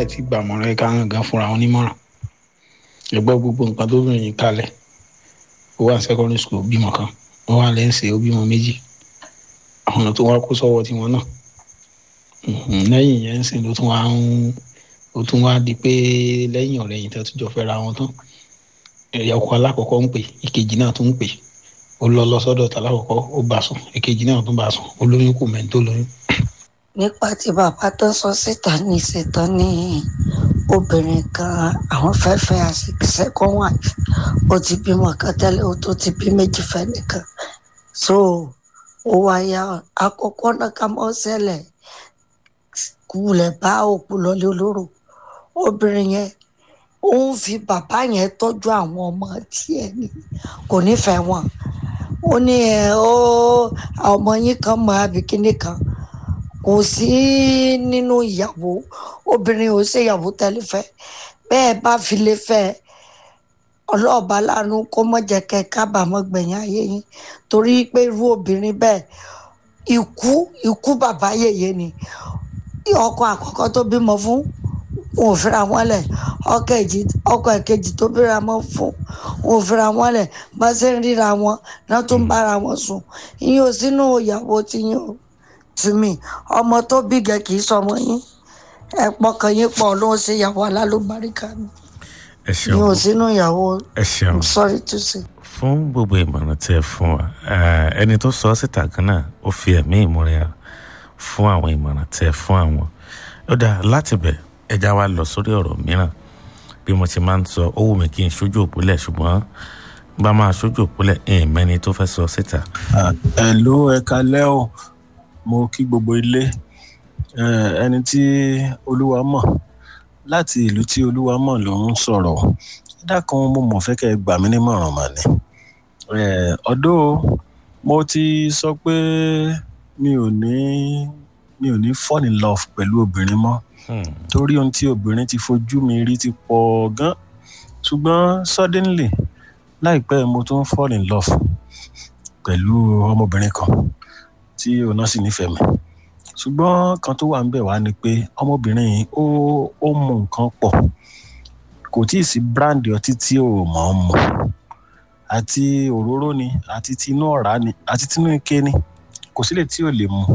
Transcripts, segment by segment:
láì tí gbàmọ̀ràn ẹ̀ka hàn gan fúnra wọn nímọ̀ràn ẹgbẹ́ gbogbo nǹkan tó bìnrin yìí kalẹ̀ ó wà secondary school bímọ kan ó wà lẹ́ǹsẹ̀ ó bímọ méjì àwọn ọ̀nà tó wá kó sọ́wọ́ tiwọn náà lẹ́yìn yẹn ń sìn ló tún wá ń ó tún wá di pé lẹ́yìn ọ̀rẹ́ yìí tó tún jọ fẹ́ra wọn tán ẹ̀yà ọkọ alákọ̀ọ́kọ́ ń pè ìkejì náà tún ń pè ó lọ lọ sọ́dọ̀ tà lákọ̀ọ́kọ́ ó bá sùn ìkejì náà tún bá sùn olóyún kò mẹ́ni tó lóyún. nípa tí bàbá tó sọ síta ní ìṣètàn ní obìnrin kan àwọn fẹ́ fẹ́ second wife ó ti bímọ kan tẹ́lẹ̀ ó tó ti bí méjì fẹ́ nìkan so ó wáyà àkọ́kọ́ náà ká mọ́ ṣẹlẹ̀ kulẹ̀ bá òkú lọlé olóró obìnrin yẹn ó ń fi bàbá yẹn tọ́jú àwọn ọmọ tiẹ̀ ni kò nífẹ̀ẹ́ wọn ó ní ẹ ó ọmọ yín kan mọ abikini kan kò sí nínú ìyàwó obìnrin ò ṣe ìyàwó tẹ́lifẹ̀ bẹ́ẹ̀ bá fi lè fẹ́ ọlọ́ọ̀bá lánàá kó mọ̀ jẹ́ kẹ́ kábàámọ̀ gbẹ̀yìn ayé yín torí pé irú obìnrin bẹ́ẹ̀ ikú ikú bàbá yèyé ni ọkọ àkọ́kọ́ tó bímọ fún wọn ò fira wọn lẹ̀ ọkọ ẹ̀kejì tó bíra mọ́ fún wọn ò fira wọn lẹ̀ bá ṣe ń ríra wọn náà tó ń bára wọn sùn ìyẹn ò sínú ìyàwó tí yín o tì mí ọmọ tó bí gẹ kì í sọmọ yín ẹ pọkàn yín pọ̀ ló ń ṣe ìyàwó alálùbáríkà mi ẹ ìyẹn ò ṣeun sínú ìyàwó ẹ ṣeun I'm sorry to say. fún gbogbo ìmọ̀ràn tí ẹ fún wa eh, ẹni tó sọ ọ́ síta kan náà ó fi ẹ̀mí ìmúre hàn fún àwọn ìmọ̀ràn tí ẹ fún àwọn ó dáa láti bẹ̀ ẹja wa lọ sórí ọ̀rọ̀ mìíràn bí mo ti máa ń sọ ó wù mí kí n ṣojú òpólẹ̀ ṣùgbọ́n bá máa ṣojú òpólẹ̀ ẹ̀ẹ́n mẹ́ni tó fẹ́ sọ síta ẹ̀lú ẹ̀ka lẹ́ọ̀ mo kí gbogbo ilé Eh, ẹni tí olúwa mọ̀ láti ìlú tí olúwa mọ̀ ló ń sọ̀rọ̀ dákan mo mọ̀ fẹ́ kẹ́ ẹ gbà mí nímọ̀ràn mà ní. Eh, ọ̀dọ́ mo ti sọ pé mi ò ní mi ò ní fall in love pẹ̀lú obìnrin mọ́ Hmm, torí ohun tí obìnrin ti fojú mi rí ti pọ̀ gan ṣùgbọ́n suddenly láìpẹ́ mo tún fall in love pẹ̀lú ọmọbìnrin kan tí òun náà sì nífẹ̀ẹ́ mi ṣùgbọ́n kan tó wà ń bẹ̀ wá ni pé ọmọbìnrin yìí ó ó mu nǹkan pọ̀ kò tí ì sí bíráǹdì ọtí tí ò mọ̀ ọ́n mu àti òróró ni àti tinú ọ̀rá ni àti tinú ike ni kò sílẹ̀ tí ò lè mu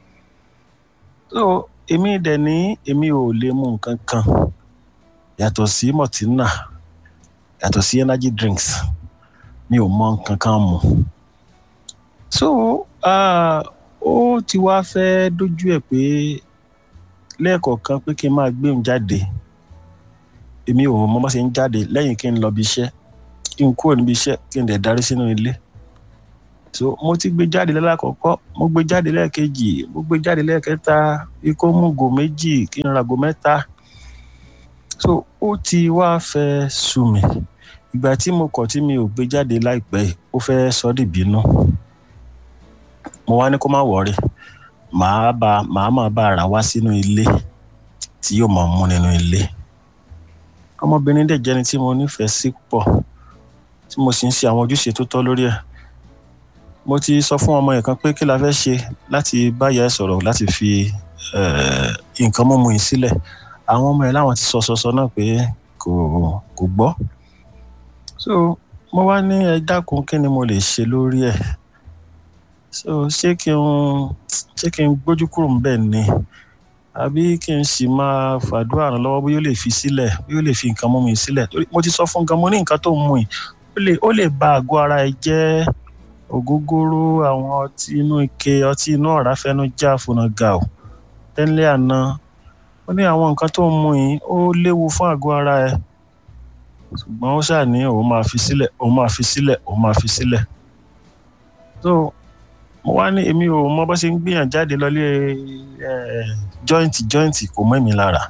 so èmi dẹ̀ ní èmi ò lè mu nǹkan kan yàtọ̀ sí mọ̀tínà yàtọ̀ sí energy drinks mi ò mọ nǹkan kan mu so ah, ó ti wá fẹ́ dójú ẹ̀ pé lẹ́ẹ̀kọ̀ọ̀kan pé kí n máa gbé òun jáde èmi ò mọ bá ṣe ń jáde lẹ́yìn kí n lọ bí iṣẹ́ kí n kúrò níbi iṣẹ́ kí n dẹ̀ darí sínú ilé so mo ti gbé jáde lẹ́lákọ̀ọ́kọ́ mo gbé jáde lẹ́ẹ̀kejì mo gbé jáde lẹ́ẹ̀kẹta bí kò mú go méjì kí n ra go mẹ́ta so ó ti wá fẹ́ sú mi ìgbà tí mo kọ̀ tí mi ò gbé jáde láìpẹ́ yìí, ó fẹ́ sọ ọ́ dìbínú mo wá ní kó má wọrí màá bá màá máa bá ara wá sínú ilé tí yóò máa mú nínú ilé ọmọbìnrin dẹ̀ jẹ́ni tí mo nífẹ̀ẹ́ sí pọ̀ tí mo sì ń ṣe àwọn ojúṣe tó tọ́ lórí ẹ̀ mo ti sọ fún ọmọ yẹn kan pé kí la fẹ́ ṣe láti báyà ẹ̀ sọ̀rọ̀ láti fi eh, nǹkan mímu yìí sílẹ̀ àwọn ọmọ yẹn láwọn ti sọ sọ sọ náà pé kò kò gbọ́ so mo wá ní ẹ dákun kí ni mo lè ṣe lórí ẹ̀ so ṣé kí n ṣé kí n gbójú kúrò ńbẹ̀ ni àbí kí n sì máa fàdúrà ràn lọ́wọ́ bóyá ó lè fi sílẹ̀ bóyá ó lè fi nǹkan mú mi sílẹ̀ torí mo ti sọ fún gan mo ní nǹkan tó ń mu yìí ó lè ó lè ba àgọ́ ara ẹ jẹ́ ògógóró àwọn ọtí inú ike ọtí inú ọ̀rá fẹ́nu já fúnà ga ò tẹ́lẹ̀ àná ó ní àwọn nǹkan tó ń mu yìí ó léwu fún àgọ́ ara ẹ ṣùgbọ́n ó ṣáà ní òun máa fi sílẹ̀ òun máa fi sílẹ̀ òun máa fi sílẹ̀ so mo wá ní èmi ò mọ bó ṣe ń gbìyàn jáde lọlé jọ́ìntì jọ́ìntì kò mọ́ èmi lára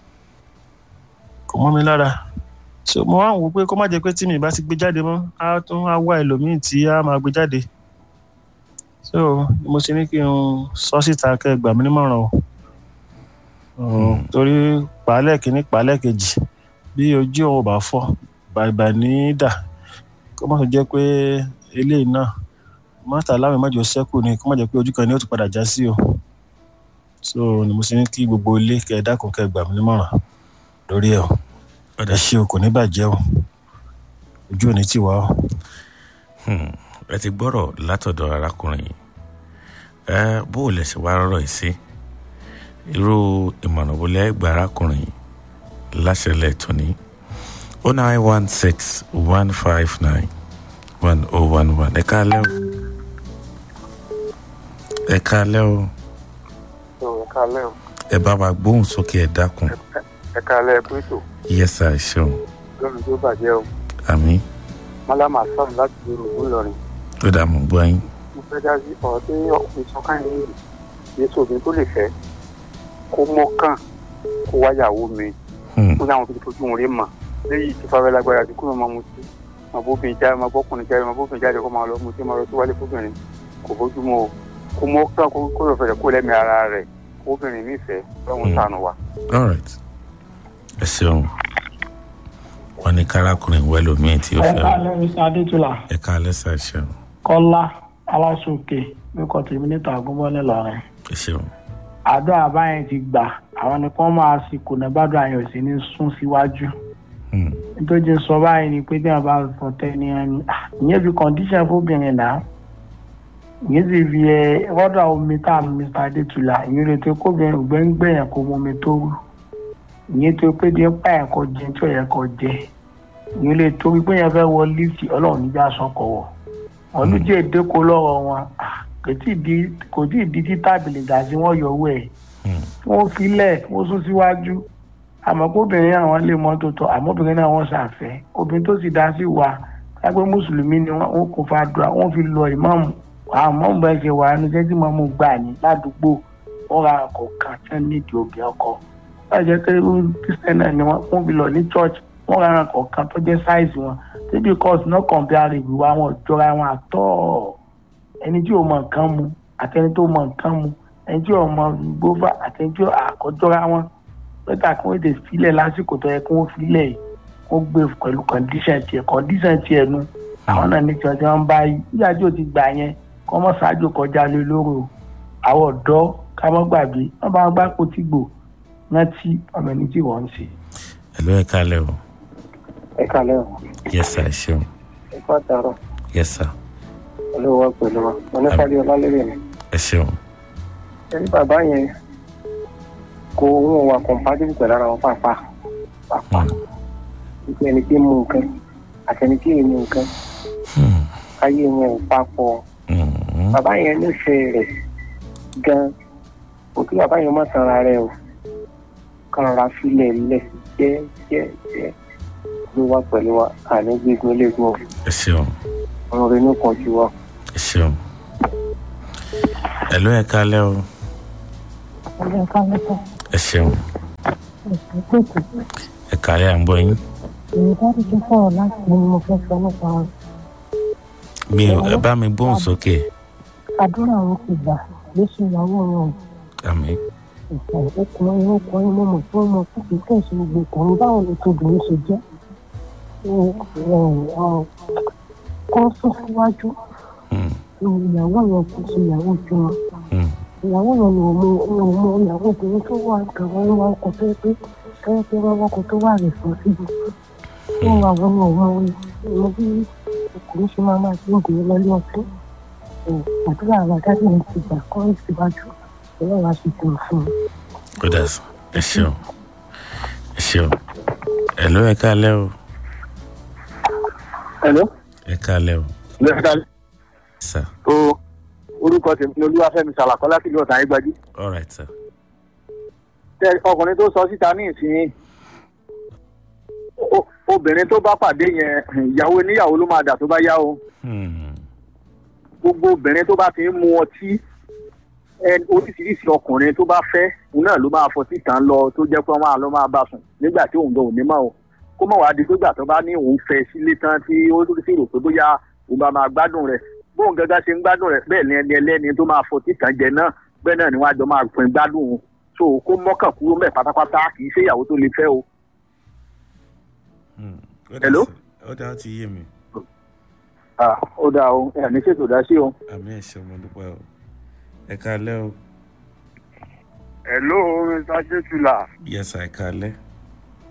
kò mọ́ mi lára so mo wá ń wò pé kó má jẹ́ pé tí mi bá ti gbé jáde mọ́ á tún á wá ẹlòmíì tí á máa gbé jáde so mo ṣe ní kí n sọ síta kẹ́ ẹ gbà mí nímọ̀ràn o Uh, torí pàálẹ̀ kìíní pàálẹ̀ kejì bí ojú òun ò bá fọ́ bàìbà ní í dà kó má tó jẹ́ pé eléyìí náà mọ́tà láwọn ìmọ̀jọ sẹ́kù ni kó má jẹ́ pé ojú kan ni ó tún padà já sí o so ni mo ṣe ní kí gbogbo ilé kẹ́ ẹ dákun kẹ́ ẹ gbà mí nímọ̀ràn. lórí ẹ̀ o ẹ ṣe o kò ní bàjẹ́ o ojú ò ní tì wá o. Hmm, ẹ ti gbọ́rọ̀ látọ̀dọ̀ arákùnrin yìí ẹ bó o lè ṣe wá rọ̀rọ̀ yìí sí irú ìmọ̀ràn wo lẹ́ gba arákùnrin yìí láṣẹlẹ̀ tóní o nine one six one five nine one oh one one ẹ káalẹ́ o ẹ káalẹ́ o ẹ káalẹ́ o ẹ bá wa gbóhùn sókè ẹ dákun ẹ káalẹ́ ẹ pẹ́tò yẹ́sà ẹ ṣeun lọ́run tó bàjẹ́ o àmì mọ́lámà sọ̀rọ̀ láti dúró ńlọrin tó dà mọ́ gbọ́ yín mo fẹ́ dá sí ọ̀rọ̀ tí ọkùnrin sọ káyọ̀ ní yéṣu obìnrin tó lè fẹ́ kó mọ́kàn kó wáyàwó mi Hmm, kó sáwọn tó ti fojú wọn rí mà léyìí tí fáwọn lágbára ti kúrò máa mu sí máa bóbìnrin jáde máa bọ́kùnrin jáde máa bóbìnrin jáde kó máa lọ mu sí máa lọ sí wálé fóbìnrin kò bójú mu o kó mọ́kàn kó kó lọ fẹ̀rẹ̀ kó lẹ́mìí ara rẹ̀ kóbìnrin nífẹ̀ẹ́ lọ́wọ́ Hmm. sànù wa. all right ẹ ṣeun wọn ní kárakùnrin wẹ́lòmíì tí ó ẹ fẹ́ káàlẹ́ mr adétúlà ẹ káalẹ́ sà ẹ ṣeun kọ́lá aláṣọkè lókọ tèmi níta àgúnbọ́lẹ̀ lọ́rẹ́ ẹ ṣeun àdó àbáyẹn ti gbà àwọn ni kí wọ́n máa sì kùnà gbádùn àyàn sí ní sún síwájú Hmm, nítorí sọ báyìí ni pé bí wọn bá sọ tẹni ẹni ah, ìyẹn fi condition fóbìnrin náà ìyẹn sì fi ẹ rọ́dà omi tá a mr adétúlà ìyẹn lè tó kóbìnrin ògbẹ́ngbẹ̀yàn kó mọ omi tó rú ìyẹn tó pé díẹ̀ pààyàn kọ jẹ tí ò yẹ kọ jẹ ìyẹn lè torí pé yẹn fẹ́ wọ lífì ọlọ́run níjà sọkọ̀ wọ̀ ọdún tí èdè kó lọ́rọ̀ wọn ah, kò tí ì di kò tí ì di tí tábìlì gà sí wọn yọ owó ẹ̀ hmm, wọ́n filẹ̀ wọ́n sún síwájú àmọ́ kóbìnrin àwọn lè mọ́ tó tọ́ àmọ́ obìnrin náà wọ́n ṣàfẹ́ obìnrin tó sì dá sí wa lápẹ́ mùsùlùmí ni wọ́n wọ́n kò fàdúrà wọ́n fi lọ ìmáàmù àwọn mọ́mù bá ṣe wà ní sẹ́tì mọ́mù gbà ní ládùúgbò wọ́n ra ọkọ̀ kan tí wọ́n nídìí òbí ọkọ̀ wọ́n jẹ́ pé kristian náà ni wọ́n wọ́n fi lọ ní church wọ́n ra ọkọ̀ kan tó jẹ́ size wọn tí because no compare wa wọn jọra wọn àtọ́ ẹni tí ò mọ nǹkan mu àtẹni tó mọ nǹkan mu ẹni tí ò mọ gbófà àtẹni tí ò àkọjọra wọn lọ́tà kí wọ́n lè filẹ̀ lásìkò tó yẹ kí wọ́n filẹ̀ yìí wọ́n gbé pẹ̀lú condition tiẹ̀ condition tiẹ̀ nu àwọn náà ní tiwọn tí wọ́n bá yí nígbà tí o ti gbà yẹn kọ́ mọ́ ṣáájú kọjá lé lóró àwọn ọ̀dọ́ ká mọ́ gbàgbé wọ́n bá gbá kó tí gbò rántí ọmọ ẹni tí wọ́n ń ṣe. ẹ ló ẹ káalẹ́ o ẹ káalẹ́ o yẹ́sà ẹ ṣeun ẹ kọ́ àtàrọ̀ yẹ́sà olówó pẹ̀lú wa mo ní fàdí ọlálẹ́rẹ̀ mi. ẹ ṣeun ẹni bàbá yẹn kò wọn wà compatible pẹ̀lú ara wọn pàápàá pàápàá Hmm, wípé ẹni tí ń mu nǹkan àtẹni tí ì mu nǹkan hmm, ayé wọn ò papọ̀ hmm, bàbá yẹn nífẹ̀ẹ́ rẹ̀ gan kò kí bàbá yẹn má tanra rẹ̀ o kàn ra filẹ̀ lẹ̀ jẹ́ jẹ́ jẹ́ ló wá pẹ̀lú wa àní gbígun léegun o ẹ ṣeun ọ̀run rẹ̀ ní kan ju wa. ẹ ṣeun ẹ ló ẹ káalẹ́ o ọjọ́ kálẹ́tọ̀ ẹ ṣeun ìpèsè ẹ káalẹ́ à ń gbọ́ yín èyí dájú tó sọ̀rọ̀ láti ní mo fẹ́ sọ nípa mi ò ẹ bá mi gbóhùn sókè àdúrà wọn ti gbà lóṣù ìyàwó wọn àmì ìfẹ́ ọkùnrin ọkùnrin mo mọ̀ tí wọ́n mọ títí kẹ́sì gbogbo ọkùnrin báwo ni tóbìnrin ṣe jẹ́ kọ́ sún síwájú Hmm, ìyàwó yẹn kì í ṣe ìyàwó tiwọn hmm, ìyàwó yẹn ni òun òun mọ ìyàwó obìnrin tó wà gàwọn wà ọkọ tó yẹ pé kẹ́yẹ́ pé wọ́n wọ́kọ tó wà rẹ̀ fún síbi wọ́n wà wọ́n ní òun ọmọ bí ọkùnrin ṣe máa máa ṣe ń gbé lọ́lé ọtún àdúrà àwọn adájọ́ yẹn ti gbà kọ́ ìsíwájú ọlọ́run á sì tẹ̀ fún un. ó dà sí ẹ ṣeun ẹ ṣeun ẹ ló ẹ káalẹ́ o hello ẹ káalẹ́ o lẹ́ẹ̀kan sir tó orúkọ tèmi ni olúwàfẹ́mi sàlàkọ́ láti ìlú ọ̀tàn ayégbájú all right sir tẹ ọkùnrin tó sọ síta ní ìsìn o- obìnrin tó bá pàdé yẹn ìyàwó oníyàwó ló máa dà tó bá yá o Hmm, gbogbo obìnrin tó bá fi ń mu ọtí ẹ- oríṣiríṣi ọkùnrin tó bá fẹ́ òun náà ló máa fọtí tàn lọ tó jẹ́ pé wọ́n máa lọ máa bá sùn nígbà tí òun gan ò ní mọ̀ o kó mọ̀ wáá di pé gbà tó bá ní òun fẹ́ sílé tán tí ó sì rò pé bóyá òun bá máa gbádùn rẹ̀ bóun gángan ṣe ń gbádùn rẹ̀ bẹ́ẹ̀ ni ẹni ẹlẹ́ni tó máa fọtí tàn jẹ náà bẹ́ẹ̀ náà ni wọ́n á jọ máa pín gbádùn òun so kó mọ́kàn kúrò mẹ́ pátápátá kì í ṣe ìyàwó tó lè fẹ́ o hmm. Ó dà Hello? sí. ó dà ó ti yé mi Ah, ó dáa o ẹ̀ ní ṣètò dá sí o. àmì ẹ ṣeun mo dúpẹ́ o ẹ káalẹ́ o hello mr ṣètùlà yẹ́sà ẹ káalẹ́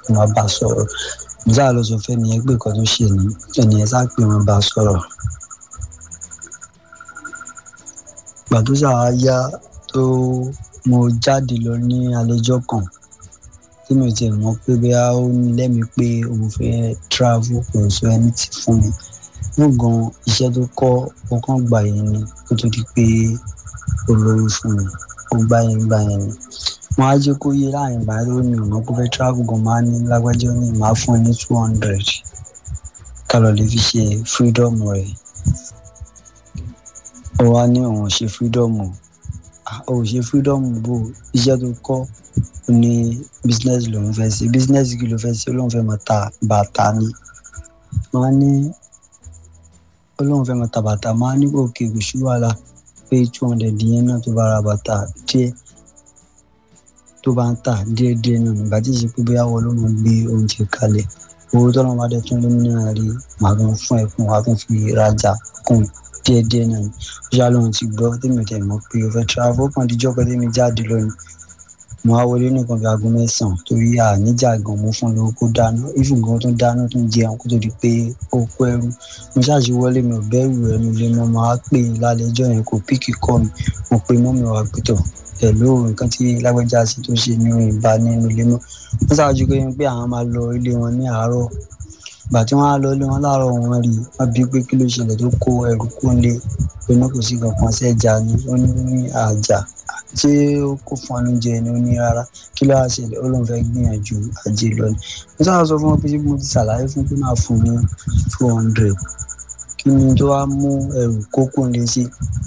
kí wọ́n bá sọ̀rọ̀ mo sáà lọ sọ fẹ́ ni ẹgbẹ́ kan tó ṣe ní ẹni ẹ sáà pé wọ́n bá sọ̀rọ̀ ìgbà tó sáà yá tó mo jáde lọ ní àlejò kan tí mi ò tiẹ̀ mọ̀ pé bóyá ó ní lẹ́mìí pé òun fẹ́ travel kò sọ ẹni tí fún mi mo gan iṣẹ́ tó kọ́ ó kàn gbà yẹn ni kó tó di pé ó lórí fún mi ó gbà yẹn gbà yẹn ni wọn á jẹ́ kó yé láàrin báyìí ló ní ọ̀nà kó fẹ́ travel gan máa ní lágbájá ní máa fún ẹ ní two hundred ká lọ lè fi ṣe freedom rẹ̀ ó wá ní òun ṣe freedom ó ṣe freedom bò iṣẹ́ tó kọ́ ó ní business lòun fẹ́ ṣe business kí ló fẹ́ ṣe ó lóun fẹ́ máa ta bàtà ni máa ní ó lóun fẹ́ máa ta bàtà máa ní òkè kò sí wàhálà pé two hundred yẹn náà tó bá ra bàtà díẹ̀ tó bá ń tà díẹ̀díẹ̀ náà nígbà tí ìṣe pé bóyá wọn ló máa gbé oúnjẹ kalẹ̀ owó tọ́lọ́ bá dẹ̀ tún lé nínú rí màá tún fún ẹ fún wa tún fi rajà kún díẹ̀díẹ̀ náà ni ó ṣáà lóun ti gbọ́ tèmi ò tẹ̀ mọ́ pé o fẹ́ travel kan díjọ́ pé tèmi jáde lónìí mo á wọlé nìkan bí aago mẹ́sàn-án torí àníjà gan mo fún lówó kó dáná ìfún gan tó dáná tó ń jẹun kó tó di pé ó kó ẹrú mo ṣáàṣì wọlé mi ò bẹ̀rù ẹnu ilé mo máa pè é lálẹ́ ẹjọ́ yẹn kò píkì kọ́ mi mo pe mọ́mi wà pẹ̀tọ̀ pẹ̀lú nǹkan tí lágbájá sí tó ṣe ní ìbá nínú ilé mọ́ wọ́n ṣáàjú pé pé àwọn máa lọ ilé wọn ní àárọ̀ ìgbà tí wọ́n á lọ ilé wọn láàárọ̀ wọn rí wọ́n bí pé kí ló ṣẹlẹ̀ tó kó ẹrù kó lé pé ní kò sí kankan sẹ́jà ni ó ní àjà ṣé ó kó fún ọ lóúnjẹ ni ó ní rárá kí ló wá ṣẹlẹ̀ ó lóun fẹ́ gbìyànjú ajé lọ ni mo sábà sọ fún wọn pé ṣé mo ti ṣàlàyé fún pé máa fún ní two hundred kí ni tó wá mú ẹrù kókó lé sí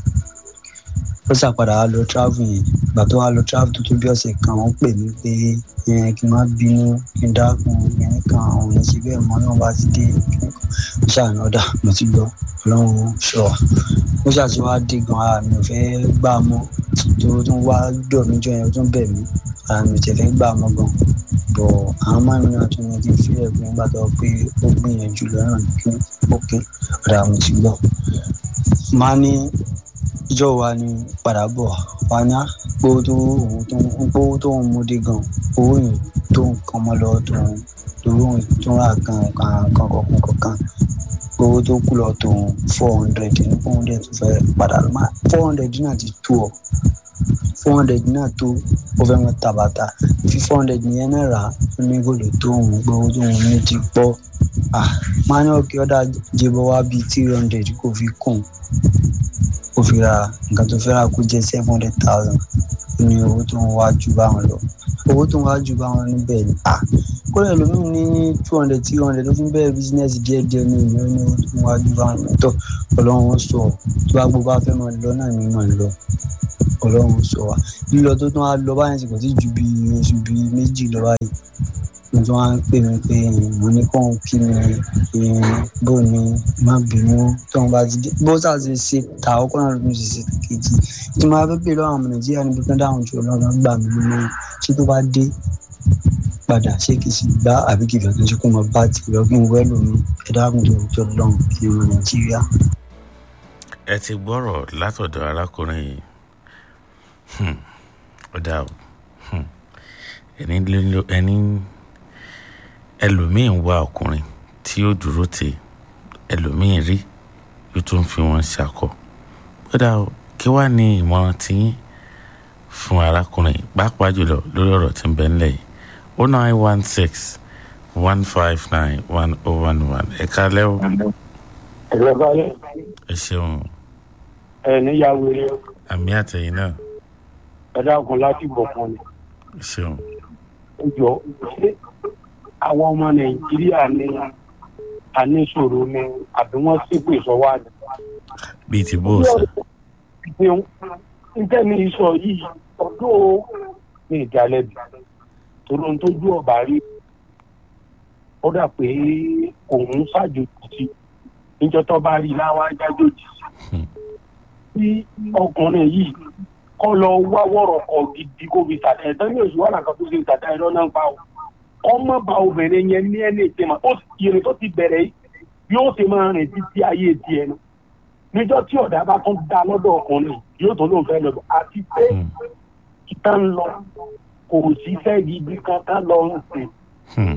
ó ṣàpadà wá lọ travel yẹn ìgbà tó wá lọ travel tó tó bí ọ̀sẹ̀ kan wọ́n pè mí pé yẹn kí n má bínú kí n dákun yẹn kan àwọn yẹn ṣe bẹ́ẹ̀ mọ́ náà bá ti dé kí n ṣàánú ọ̀dà mo ti gbọ́ ọlọ́run ṣọ́ wa ó ṣàti wá dé gan ara mi ò fẹ́ gbà mọ́ tó tún wá dọ̀ mí jọ yẹn ó tún bẹ̀ mí ara mi ò tẹ̀ fẹ́ gbà mọ́ gan bọ̀ àwọn máa ń rìn àtúnyẹ kí n fi ẹ̀ gbìn gbà tó pé ó gbìyànjú lọ́rùn kí ókè ọ̀dà mo ti gbọ́ máa ní ìjọ wa ni padà bọ̀ wá ní gbówó tó òun tó ń gbówó tó ń múdé gan owó yìí tó ń kan mọ́ lọ tó ń lówó tó ń rà kan kan kan kọ̀ọ̀kan kọ̀ọ̀kan owó tó kù lọ tó ń four hundred ní four hundred tó fẹ́ padà lọ máa four hundred náà ti tó ọ four hundred náà tó ó fẹ́ mọ tàbàtà fi four hundred yẹn náà rà ó ní kò lè tó òun gbówó tó òun ní ti pọ̀ ah máa ní ọ̀kẹ́ ọ̀dà jẹ́bọ̀ wá bíi three hundred kò fi kùn ó fi ra nǹkan tó fẹ́ rà kó jẹ́ seven hundred thousand ní owó tó ń wá ju báwọn lọ owó tó ń wá ju báwọn níbẹ̀ ni à kódà lómìn ní two hundred three hundred ló fi ń bẹ̀rẹ̀ bísínẹ́sì díẹ̀díẹ̀ ní ìlú ní owó tó ń wá ju báwọn lọ tó ọlọ́run sọ tó bá gbogbo afẹ́ máa lọ náà ní máa lọ ọlọ́run sọ wa lílọ tó tún wá lọ báyìí sì kò tí ju bí oṣù bíi méjì lọ báyìí mo tún wá ń pè mí pé mo ní kóun kí mi bó ni má bínú tóun bá ti dé bó sà ṣe ṣe ta ọkọ náà ló tún ṣe ṣe kejì tí mo bá fẹ́ pè lọ́wọ́ àwọn nàìjíríà níbi kan dáhùn jù ọlọ́run gbà mí lórí ṣé tó bá dé padà ṣé kìí sì gbá àbí kìí fẹ́ ṣe kó mọ bá ti lọ kí n wẹ́ lómi ẹ̀dá àgùntàn òjò lọ́hùn kí n mọ nàìjíríà. ẹ ti gbọ́rọ̀ látọ̀dọ̀ arákùnrin yìí ó dà o ẹni ẹlòmíín wá ọkùnrin tí ó dúró tè ẹlòmíín rí yóò tún fi wọn ṣàkọ kódà kí wàá ní ìmọ̀ràn tiyín fún arákùnrin pàápàá jùlọ lórí ọ̀rọ̀ tí ń bẹ ńlẹ̀ yìí o nine one six one five nine one oh one one ẹ kálẹ́ o. ẹ̀rọ balẹ̀. ẹ ṣeun. ẹ níyàwó rẹ. àmì àtẹ̀yìn náà. ẹ dákun láti bọ̀ fún mi. ẹ ṣeun. ẹ jọ ṣé àwọn ọmọ nàìjíríà ní àníṣòro ni àbí wọn ṣépè sọwọ àná. bíi ti bó o sọ. níta ní sọ yìí ọdún ní ìdálẹ́bi torí ohun tójú ọba rí ó dà pé òun ṣàjòjì níjọ́ tó bá rí láwa jájòjì tí ọkùnrin yìí kọ́ lọ wá wọ̀rọ̀ kọ gidi kó fi tàdá ẹ̀ tán ní oṣù wàhálà kan tó ṣe tàdá ẹ̀ lọ́nà ń pa o ọmọ bá obìnrin yẹn ní ẹni ìtẹ̀mọ̀ ó ìrìn tó ti bẹ̀rẹ̀ yìí yóò ṣe máa rìn títí ayé tiẹ̀ nu níjọ́ tí ọ̀dà bá tún dá lọ́dọ̀ ọkùnrin yóò tó lóun fẹ́ lọ àti pé ìta ń lọ kò sí fẹ́ gidi kankan lọ ń sìn Hmm.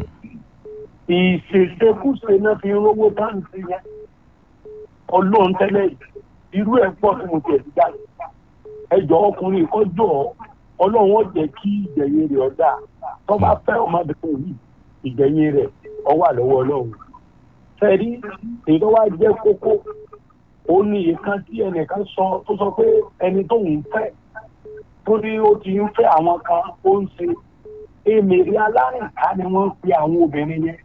ìṣèṣekúṣe náà fi ń rówó báńkì yẹn ọlọ́run tẹ́lẹ̀ yìí, irú ẹ̀ pọ̀ tí mo tẹ̀ dá ẹjọ́ ọkùnrin kọjọ́ ọlọ́run ó jẹ́ kí ìgbẹ̀yìn rẹ̀ ọ̀dà tó bá fẹ́ ọmọbìnrin yìí ìgbẹ̀yìn rẹ̀ ọ wà lọ́wọ́ ọlọ́run fẹ́rí èyí tó wá jẹ́ kókó ó ní ìkan tí ẹnìkan sọ tó sọ pé ẹni tó ń fẹ́ tó ní ó ti ń fẹ́ àwọn kan ó ń ṣe èmèrè alárìnká ni wọ́n ń pe àwọn obìnrin yẹn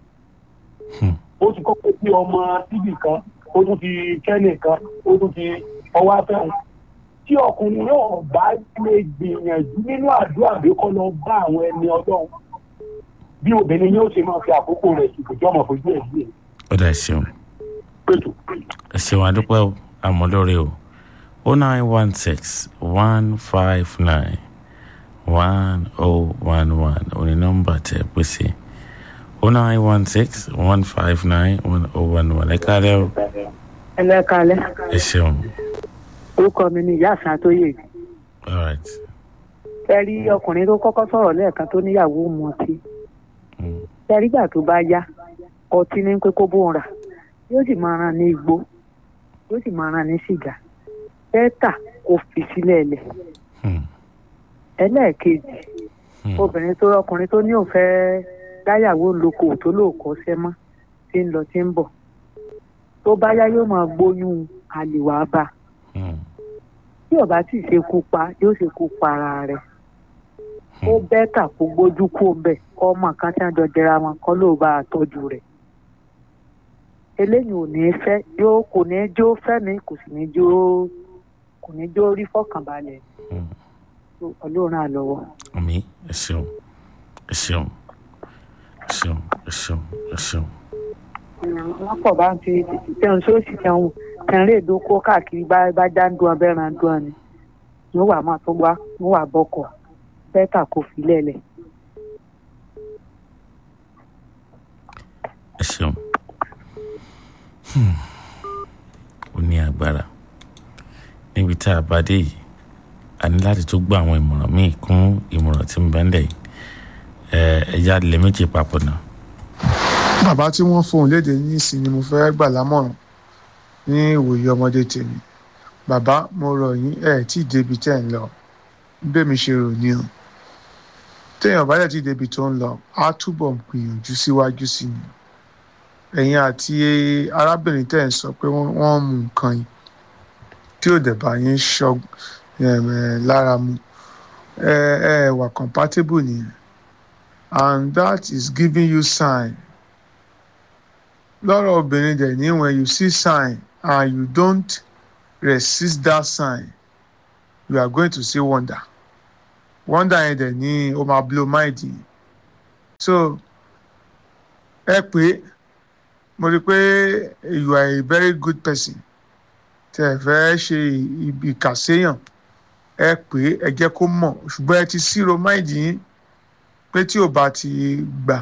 ó ti kọ́kọ́ bí ọmọ síbì kan ó tún ti kẹ́nì kan ó tún ti ọwọ́ afẹ́hùn tí ọkùnrin náà bá lè gbìyànjú nínú àdúrà bí kọ́ lọ bá àwọn ẹni ọlọ́run bí obìnrin yóò ṣe máa fi àkókò rẹ̀ ṣùgbọ́n tí ọmọ fojú ẹ̀ sí ẹ̀ ó dà ẹ ṣeun ẹ ṣeun adúpẹ́ o àmọ́lórí o o nine one six one five nine one oh one one òní nọ́mbà tẹ pèsè o nine one six one five nine one oh one one ẹ kálẹ́ o ẹlẹ́kalẹ́ ẹ ṣeun orúkọ mi ni ìyá àfin àtóyè all right ẹ rí ọkùnrin tó kọ́kọ́ sọ̀rọ̀ lẹ́ẹ̀kan tó níyàwó mu ọtí ẹ rí gbà tó bá yá ọtí ní pé kó bóun rà yóò sì máa ràn ní igbó yóò sì máa ràn ní sìgá bẹ́ẹ̀tà kó fi sílẹ̀ lẹ̀ ẹlẹ́ẹ̀kejì obìnrin tó ọkùnrin tó ní òun fẹ́ dáyàwó lóko tó lóòkọ́ sẹ́mọ́ tí ń lọ tí ń bọ̀ tó bá yá yóò máa gbóyún àlèwà bá tí ọba tí ì ṣekú pa yóò ṣekú pa ara rẹ̀ ó bẹ́tà kó gbójú kó bẹ̀ kọ́ ọmọ kan tí wọ́n jọ jẹra wọn kọ́ ló bá a tọ́jú rẹ̀ eléyìí ò ní fẹ́ yóò kò ní jó fẹ́mi kò sì ní jó kò ní jó rí fọkànbalẹ̀ ọlọ́run àlọ́wọ́. àmì ẹ ṣeun ẹ ṣeun ẹ ṣeun ẹ ṣeun ẹ ṣeun. wọ́n pọ̀ bá ń fi tẹ̀hún sóòsì tẹ̀hún tẹ̀hún èdò kó káàkiri bá bá já ń dún abẹ́ ran dún ni wọ́n wà máa tó wá wọ́n wà bọ́kọ̀ bẹ́tà kò fi lẹ́lẹ̀. ẹ ṣeun ó ní agbára níbi tá a bá dé yìí a ní láti tó gbọ́ àwọn ìmọ̀ràn míì kún ìmọ̀ràn tí ń bẹ ńlẹ̀ yìí ẹ̀yà lè méjì papọ̀ náà. bàbá tí wọ́n fohùn léde ní ìsìn ni mo fẹ́ gbà lámọ̀ràn ní ìwòye ọmọdé tèmi bàbá mo rọ̀ yín ẹ̀ tí ì débi tẹ́ ń lọ bẹ́ẹ̀mi ṣe rò ní o téèyàn bá dẹ̀ tí ì débi tó ń lọ á túbọ̀ gbìyànjú síwájú sí ni ẹ̀yin àti arábìnrin tẹ́ ẹ̀ ń sọ pé wọ́n mú nǹkan yìí tí ò dẹ̀ bá yín ṣọ lára mu ẹ ẹ wà compatible nìyẹn and that is giving you sign lọ́rọ̀ obìnrin dẹ̀ ní when you see sign and you don't resist that sign you are going to see wonder wonder yẹn dẹ̀ ní o máa blow mind yìí so ẹ pé mo rí i pé you are a very good person tẹ ẹ fẹ́ ṣe ìkàséyàn ẹ pé ẹ jẹ́ kó mọ̀ ṣùgbọ́n ẹ ti ṣírò máìdì yín pé tí ò bá ti gbà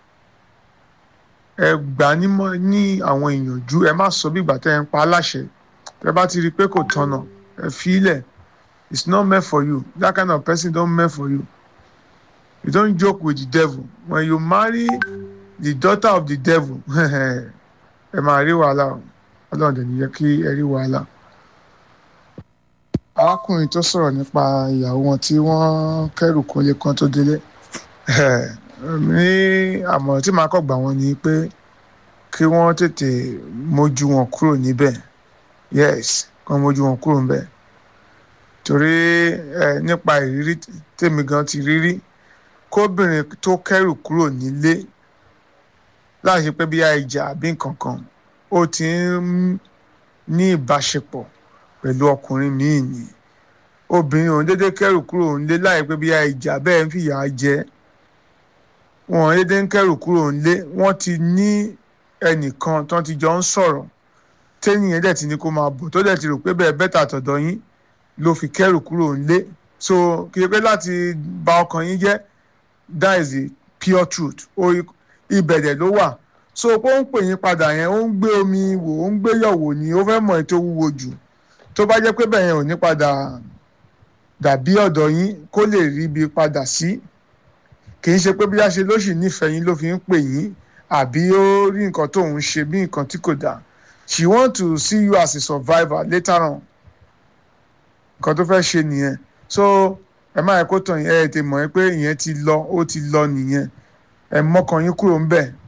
ẹ gbà nímọ̀ ní àwọn ìyànjú ẹ má sọ bí ìgbà tẹ ẹ ń pa aláṣẹ tẹ bá ti rí i pé kò tọ̀nà ẹ fi í lẹ̀ it's not meant for you that kind of person don't meant for you you don't joke with the devil when you marry the daughter of the devil ẹ máa rí wàhálà o ọlọ́run dẹ̀ níyẹ kí ẹ rí wàhálà. arákùnrin tó sọ̀rọ̀ nípa ìyàwó wọn tí wọ́n kẹ́rù kólé kan tó délé ní àmọ̀ràn tí màá kọ́ gbà wọ́n ni pé kí wọ́n tètè mójú wọn kúrò níbẹ̀ yes kí wọ́n mójú wọn kúrò níbẹ̀ torí nípa ìrírí tèmi gan ti rírí kóbìnrin tó kẹ́rù kúrò nílé láì ṣe pé bí àìjà àbí nǹkan kan ó ti ń ní ìbáṣepọ̀ pẹ̀lú ọkùnrin míì ni obìnrin òun dédé kẹ́rù kúrò nílé láì pé bí àìjà bẹ́ẹ̀ ń fìyà jẹ wọn dédé ń kẹ́rù kúrò nílé wọ́n ti ní ẹnìkan tó ti jọ ń sọ̀rọ̀ tẹ́nìyẹn dẹ̀ ti ní kó máa bọ̀ tó dẹ̀ ti rò pé bẹ́ẹ̀ bẹ́tà tọ̀dọ̀ yín ló fi kẹ́rù kúrò nílé so kì í pé láti bà ọkàn yín jẹ́ that is the pure truth ibẹ̀ dẹ̀ ló wà so pé ó ń pè yín padà yẹn ó ń gbé omi wò ó ń gbé yọ̀wò ni ó fẹ́ mọ̀ ẹ́ tó wúwo jù tó bá jẹ́ pé bẹ́ẹ̀ yẹn ò ní padà dàbí ọ̀dọ̀ yín kó lè rí ibi padà sí kì í ṣe pé bí a ṣe ló sì nífẹ̀ẹ́ yín ló fi ń pè yín àbí ó rí nǹkan tó ń ṣe bí nǹkan tí kò dáa she want to see you as a survivor later on nǹkan tó fẹ́ ṣe nìyẹn so ẹ má yẹ kó tàn yín ẹ tè mọ̀ ẹ́ pé ìyẹn ti lọ ó ti lọ nìyẹn ẹ mọ́kàn yín kúrò ń bẹ̀.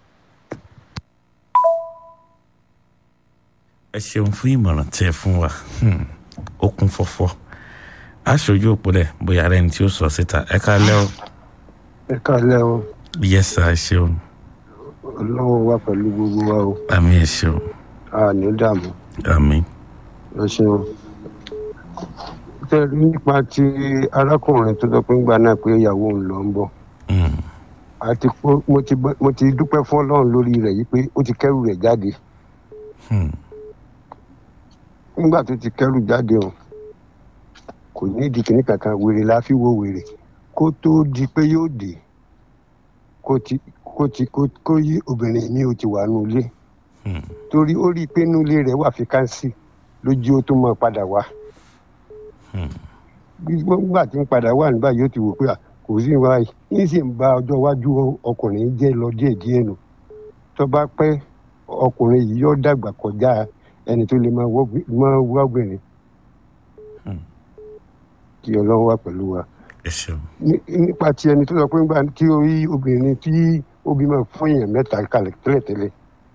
ẹ ṣeun fún ìmọ̀ràn tí ẹ fún wa ó kún fọ́fọ́ aṣojú òpólẹ̀ bóyá ara ẹni tí ó sọ síta ẹ káalẹ́ o. ẹ káalẹ́ o. yes sir ẹ ṣeun. ọlọ́run wà pẹ̀lú gbogbo wa o. àmì ẹ ṣeun. a ní dààmú. àmì. ẹ ṣeun. tẹ́lẹ̀ nípa ti arákùnrin tó dọ́pẹ́ ńgbà náà pé ìyàwó òun lọ ń bọ̀. àti mo ti dúpẹ́ fún ọlọ́run lórí rẹ̀ yìí pé ó ti kẹ́rù rẹ̀ jáde. nígbà tó ti kẹ́rù jáde o kò ní ìdí kìíní kankan wèrè la fi wo wèrè kó tó di pé yóò dé kó ti kó ti kó yí obìnrin mi ò ti wà nù ilé torí ó rí i pé inú ilé rẹ̀ wà fíkánsì lójú ó tó máa padà wá nígbà tí ń padà wà nígbà yóò ti wò pé kò sí ìwà yìí yín sì ń ba ọjọ́ iwájú ọkùnrin jẹ́ lọ díẹ̀ díẹ̀ nù tó bá pẹ́ ọkùnrin yìí yóò dàgbà kọjá ẹni tó lè máa wá obìnrin kí ọlọ́run wà pẹ̀lú wa. nípa ti ẹni tó sọ pé nígbà tí orí obìnrin tí ó bímọ fún èèyàn mẹ́ta kalẹ̀ tẹ́lẹ̀tẹ́lẹ̀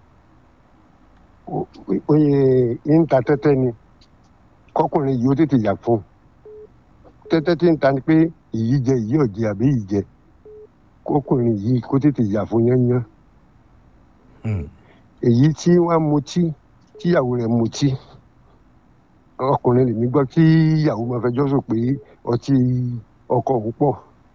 oye ń ta tẹ́tẹ́ ni kọkùnrin yìí ó tètè yà fún tẹ́tẹ́ tí ń ta ni pé èyí jẹ èyí ọ̀jẹ̀ àbí èyí jẹ kọkùnrin yìí kó tètè yà fún yányán èyí tí wọ́n mutí tíyàwó rẹ̀ mutí ọkùnrin lèmi gbọ́ kí ìyàwó máa fẹjọ́ sùn pé ọtí ọkọ òun pọ̀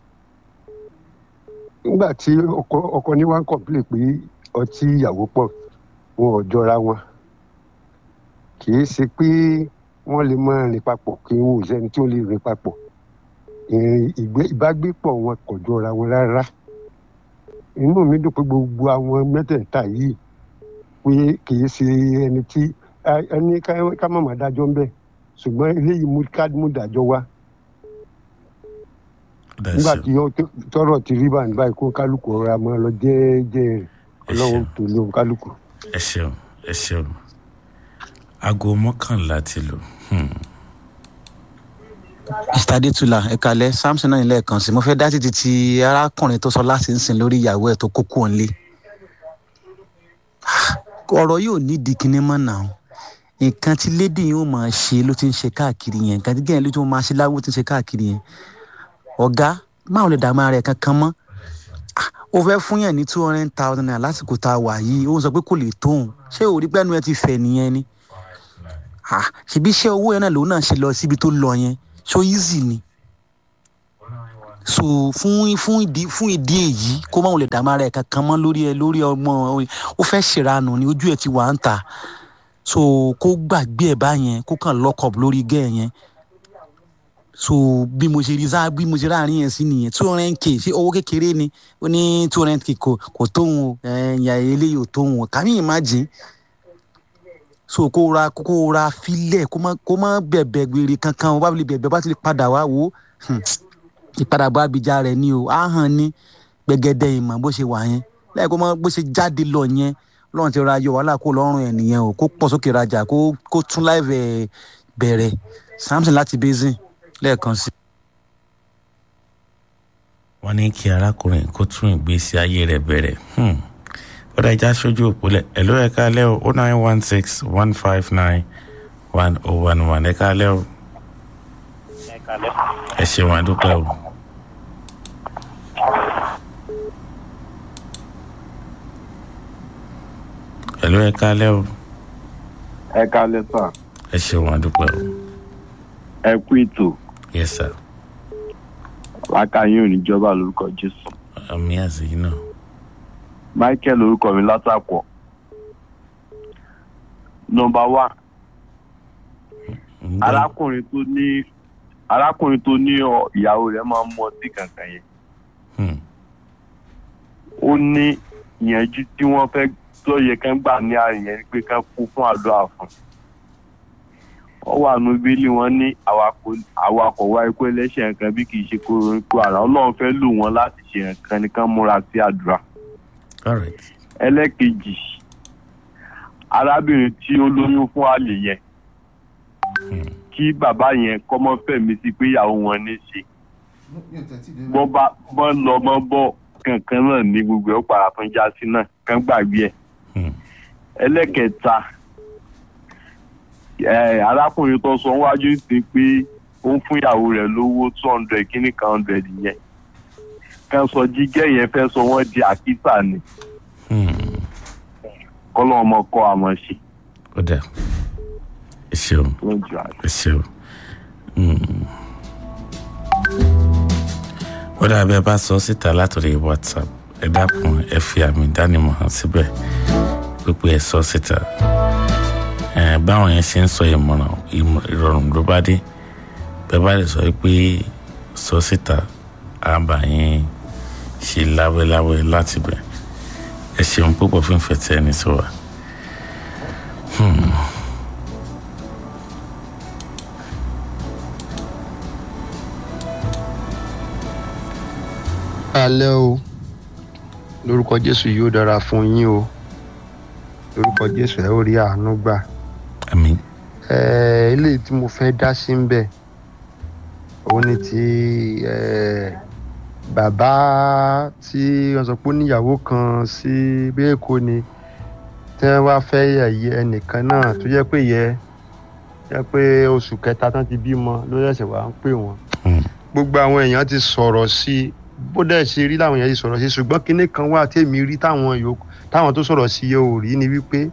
nígbà tí ọkọ ní wá ń kọ̀pìlẹ̀ pé ọtí ìyàwó pọ̀ wọn ò jọra wọn kì í ṣe pé wọ́n lè máa rìn papọ̀ kí wọn ò sẹ́ni tí ó lè rìn papọ̀ ìbágbépọ̀ wọn kò jọra wọn rárá inú mi dùn pé gbogbo àwọn mẹ́tẹ̀ẹ̀ta yìí pé kì í ṣe ẹni tí ẹni ká má máa dájọ́ ń bẹ̀ ṣùgbọ́n eléyìí mú ká mú dájọ́ wá. nígbà tí tọrọ ti rí báyìí báyìí kó kálukú ọ̀rọ̀ àmọ́ lọ jẹ́ẹ́jẹ́ rẹ̀ ọlọ́run tó lóun kálukú. ẹ ṣeun ẹ ṣeun aago mọ́kànlá ti lò. mr adetula ẹ kalẹ samson náà nílẹ̀ kan sí mo fẹ́ dá títí ti arákùnrin tó sọ láti ń sìn lórí ìyàwó ẹ̀ tó kókó ọ̀nlé ọ̀rọ̀ yóò nídìí kinní mọ́ náà nǹkan tí lédè yóò máa ṣe ló ti ń ṣe káàkiri yẹn nǹkan tí gẹ́gẹ́ ló ti máa ṣe láwọ́ ti ń ṣe káàkiri yẹn ọ̀gá máa lè dààmú ara ẹ̀ kankan mọ́ ó fẹ́ fún yàn ní two hundred thousand naira lásìkò tá a wà yìí ó ń sọ pé kò lè tóun ṣé òrí pẹ́ẹ́nu ẹ ti fẹ̀ nìyẹn ni ṣèbí iṣẹ́ owó yẹn náà lòun náà ṣe lọ síbi tó lọ yẹn so easy ni so fún fún ìdí fún ìdí èyí kó máa lè dààmú ara ẹ̀ kankan mọ́ lórí ẹ lórí ọmọ ó fẹ́ ṣèrànù ni ojú ẹ̀ ti wà ń ta so kó gbàgbé ẹ̀ báyẹn kó kàn lock up lórí gẹ́ ẹ̀ yẹn so bí mo ṣe rí sáà bí mo ṣe ráàrin yẹn sí nìyẹn two hundred k ṣé owó kékeré ni ó ní two hundred k kò kò tóun o ẹ̀yà eléyìí ò tóun o kàmí imagine so kó ra kó ra filẹ̀ kó má kó má bẹ̀bẹ̀ gbèrè kankan o bá fi lè bẹ̀bẹ̀ bá ti lè padà wá wò ó ìpadàbọ̀ abidjan rẹ̀ ni o á hàn ní gbẹgẹdẹ ìmọ̀ bó ṣe wà yẹn lẹ́yìn kó má bó ṣe jáde lọ yẹn lọ́run ti ra yọ wàhálà kó lọ́rùn ẹ̀ nìyẹn o kó pọ̀ sókè rajà kó kó tún láìvẹ̀ bẹ̀rẹ̀ samson láti basin lẹ́ẹ̀kan sí. wọ́n ní kí arákùnrin kó tún ìgbésí ayé rẹ̀ bẹ̀rẹ̀ ó dá ìjà sójú òpólẹ̀ ẹ̀ ló ẹ̀ka alẹ́ o nine one six one five nine one oh one one ẹ̀ka alẹ́ o ẹ ṣeun àdúpẹ́ o. ẹ̀ ló ẹ̀ka alẹ́ o ẹ kalẹ sà ẹ ṣeun àdúpẹ́ o. ẹ kú ètò yes sir lákàyè oníjọba lórúkọ jésù àmì àṣeyìn náà. michael orúkọ mi látàkọ nọmba wá arákùnrin tó ní arákùnrin tó ní ọ- ìyàwó rẹ máa ń mú ọtí kankan yẹn ó ní ìyẹnjú tí wọn fẹ tó yẹ kán gbà ní àárín yẹn ni pé kán kú fún àdúrà fún ọ wà nù bílí wọn ní awakọ̀ wa ikú ẹlẹ́ṣẹ̀ nǹkan bí kì í ṣe kóró ikú ara ọlọ́run fẹ́ lò wọ́n láti ṣe nǹkan nìkan múra sí àdúrà. ẹlẹ́kejì arábìnrin tí ó lóyún fún àlè yẹn kí bàbá yẹn kọ́mọ́ fẹ̀mí sí pé ìyàwó wọn ní ṣe bọ́ bá bọ́ lọ mọ́ bọ́ kankan náà ní gbogbo ẹ̀ ó para fún jásí náà kán gbàgbé ẹ̀ ẹlẹ́kẹta arákùnrin tó sọ wájú sí pé ó ń fún ìyàwó rẹ̀ lówó two hundred kíní kan hundred yẹn kan sọ jígẹ́ yẹn fẹ́ sọ wọ́n di àkísà ni kọ́lọ́ ọmọ kọ́ àmọ́ ṣe. ó dà ẹ ṣeun ẹ ṣeun ó dà bẹ́ẹ̀ bá sọ síta látòrí whatsapp ẹ dákun ẹ fi àmì ìdánimọ̀ hàn síbẹ̀ pípé ẹ sọ síta báwọn yẹn ṣe ń sọ ìmọ̀ràn ìrọ̀rùn ló bá dé bẹ́ẹ̀ bá lè sọ pé sọ síta àbá yẹn ṣe láwẹ́láwẹ́ láti bẹ̀ ẹ ṣeun púpọ̀ fún ìfẹ́ tí ẹni sọ wa. alẹ́ o lórúkọ jésù yóò dára fún yín o lórúkọ jésù ẹ ó rí àánú gbà. àmín. ẹ eléyìí tí mo fẹ́ dá sí ń bẹ̀ òun ni ti bàbá tí wọ́n sọ pé ó níyàwó kan sí bí èkó ni tí wọ́n wá fẹ́ yẹ̀yẹ́ ẹnìkan náà tó jẹ́ pé yẹ jẹ́ pé oṣù kẹta tán ti bímọ ló ṣẹ̀ṣẹ̀ wá ń pè wọ́n gbogbo àwọn èèyàn ti sọ̀rọ̀ sí i bó dẹ̀ ṣe rí làwọn èèyàn ti sọ̀rọ̀ sí i ṣùgbọ́n kinní kan wà tèmi rí táwọn yòókù táwọn tó sọ̀rọ̀ sí yẹ ò rí ni wípé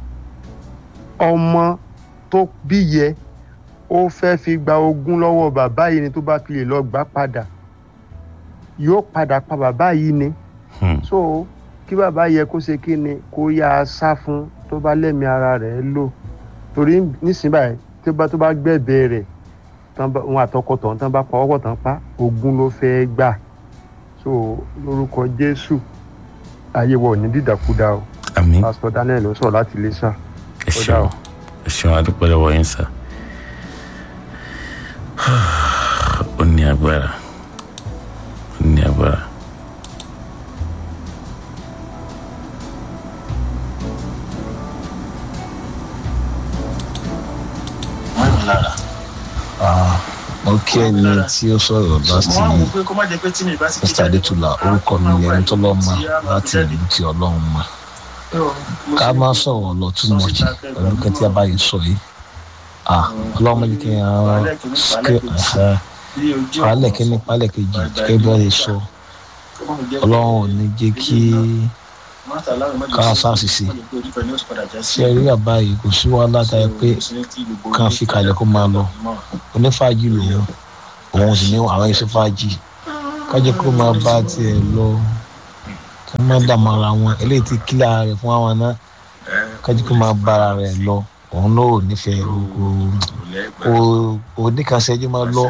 ọmọ tó bí yẹ ó fẹ́ fi gba ogún lọ́wọ́ bàbá yìí ni tó bá fi lè lọ gbà padà yóò padà pa bàbá yìí ni so kí bàbá yẹ kó ṣe kí ni kó yá a sá fún tó bá lẹ́mìí ara rẹ̀ lò torí nísìnyí báyìí tó bá tó bá gbẹ̀bẹ̀ rẹ̀ wọn àtọkọ tọ̀hún tán bá pa ọkọ̀ tán pa ogún ló fẹ́ gbà so lórúkọ jésù ayé wọ ní dídàkudà o àmín pásítọ daniel ló sọ láti iléṣà ẹ ṣeun ẹ ṣeun adúpẹ́ lọ́wọ́ yín sá ó ní agbára ó ní agbára. mo kí ẹni tí ó sọ̀rọ̀ láti mr adetula orúkọ mi ni ẹni tó lọ́ọ́ mọ̀ láti ìlú tí ọlọ́run mọ̀ ká má sọ̀rọ̀ lọ too much pẹ̀lú kẹ́tí abáyé sọ yìí ọlọ́run mọ̀ kí n palẹ̀ kíní palẹ̀ kejì kẹ́ bí wọ́n lè sọ ọlọ́run ò ní jẹ́ kí ká sáàsìsì ṣe rí àbá yìí kò sí wàhálà táyà pé kàn fi kalẹ̀ kó máa lọ onífàájì lòun òun sì ní àwọn iṣẹ́ fàájì kájẹ́ kó máa bá tiẹ̀ lọ kó má dààmú ara wọn eléyìí ti kílà rẹ̀ fún àwọn náà kájẹ́ kó máa bá ara rẹ̀ lọ òun náà ò nífẹ̀ẹ́ kò kò níkànṣẹ́jú máa lọ.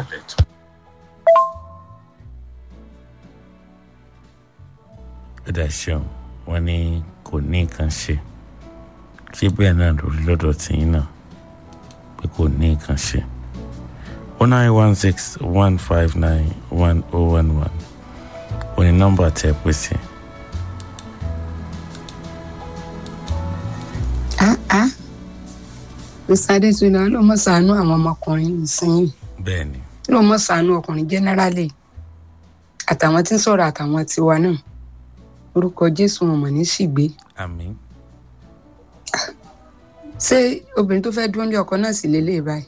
ó dà ṣeun wọn ní kò ní nǹkan ṣe ṣé bẹ́ẹ̀ náà lórí lọ́dọ̀ tìyín náà pé kò ní nǹkan ṣe oh nine one six one five nine one oh one one ó ní nọ́mbà tẹ́ ẹ pè sí. mr adétúnlá ló mọ sànú àwọn ọmọkùnrin nísìnyí bẹ́ẹ̀ni. ló mọ sànú ọkùnrin jẹnẹrálì àtàwọn tí ń sọ̀rọ̀ àtàwọn tiwa náà orúkọ jésù wọn mọ̀ ní ṣìgbé àmín. ṣé obìnrin tó fẹ́ dúró ní ọkọ náà sì lélẹ̀ báyìí